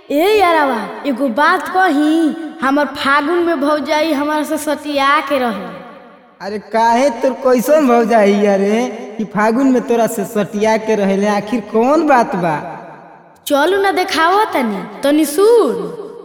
ए यारावा एगो बात कही हमर फागुन में भौजाई हमारा से सटिया के रहे अरे काहे तोर कैसन भौ जाई अरे कि फागुन में तोरा से सटिया के रहेले आखिर कौन बात बा चलू ना देखावा तनी तनी सुन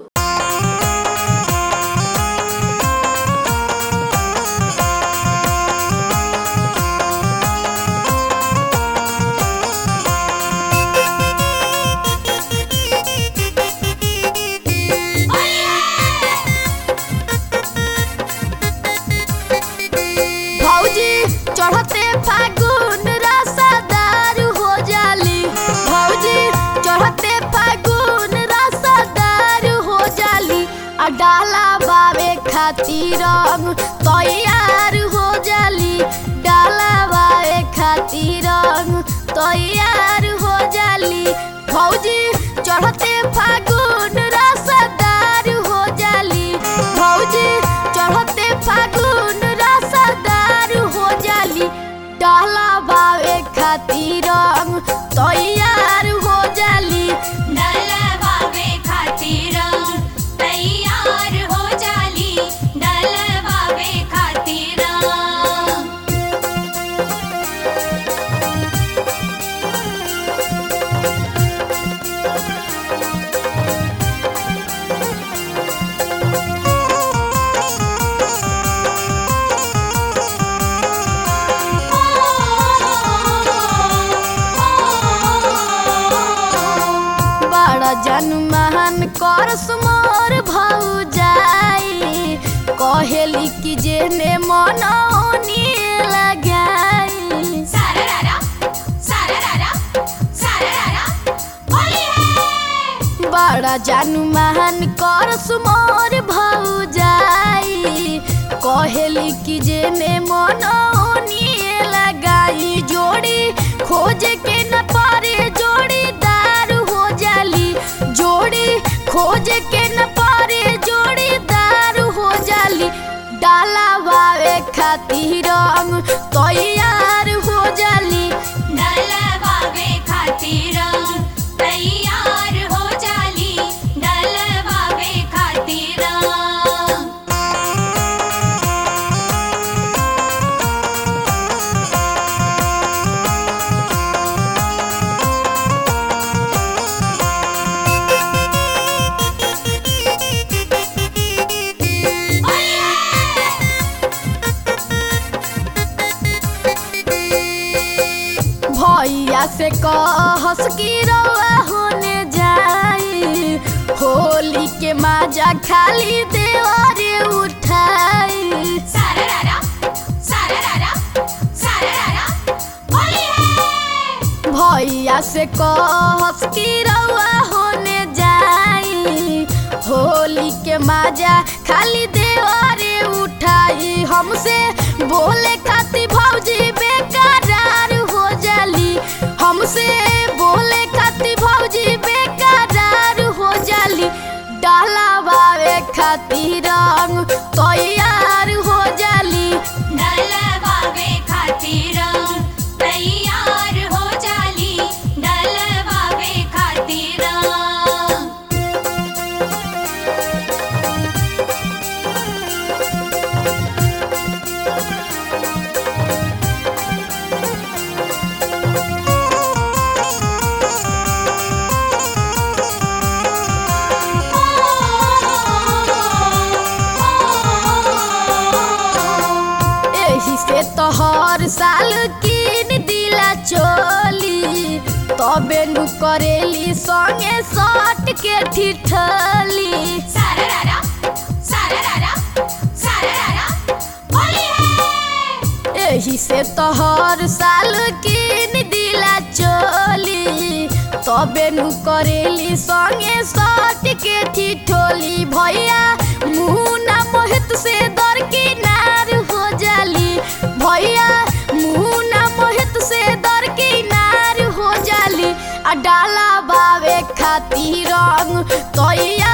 भौजी चढ़ते फागुन रसादार हो जाली भौजी चढ़ते फागुन रसादार हो जाली आ डाला बावे खातिर रंग तैयार हो जाली डाला बावे खातिर रंग तैयार हो जाली भौजी चढ़ते फागुन रसादार हो जाली भौजी चढ़ते फागुन रसादार हो जाली डाला बावे खातिर रंग तैयार हो जाली डलवावे खातिर तैयार हो जाली डलवावे खातिर बड़ा जनमान कर सुमोर भौजाई कहेली कि जेने मनौनी लगाई सारारा सारारा सारारा होली है बड़ा जानू महान कर सुमोर भौजाई कहेली कि जेने मनौनी लगाई जोड़ी खोज के न पारे जोड़ीदार हो जाली जोड़ी खोज के न पारे जोड़ीदार हो जाली डाला बावे खातिर रंग तैयार हो जाली डलवावे खातिर तैयार हो जाली डलवावे खातिर भैया से कहस की रवा होने जाई होली के माजा खाली देवारे उठाई सारारा सारारा सारारा होली है भैया से कहस की रवा होने जाई होली के माजा खाली देवारे उठाई हमसे बोले खाती भौजी बेकरार हो जाली हमसे बोले खाती भौजी बेकरार हो जाली डाला बावे खातिर रंग तैयार हो जाली डलवावे खातिर तैयार हो जाली डलवावे खातिर एही से तो हर साल किन दिला चोली तबे नु करेली संगे सट के ठिठली सारारा सारारा सारारा होली है एही से तो हर साल किन दिला चोली तबे नु करेली संगे सट के ठिठोली भैया मुना मोहित से दर किनार हो जाली भैया मुना मोहित से दर किनार हो जाली आ डाला बावे खातिर रंग तैयार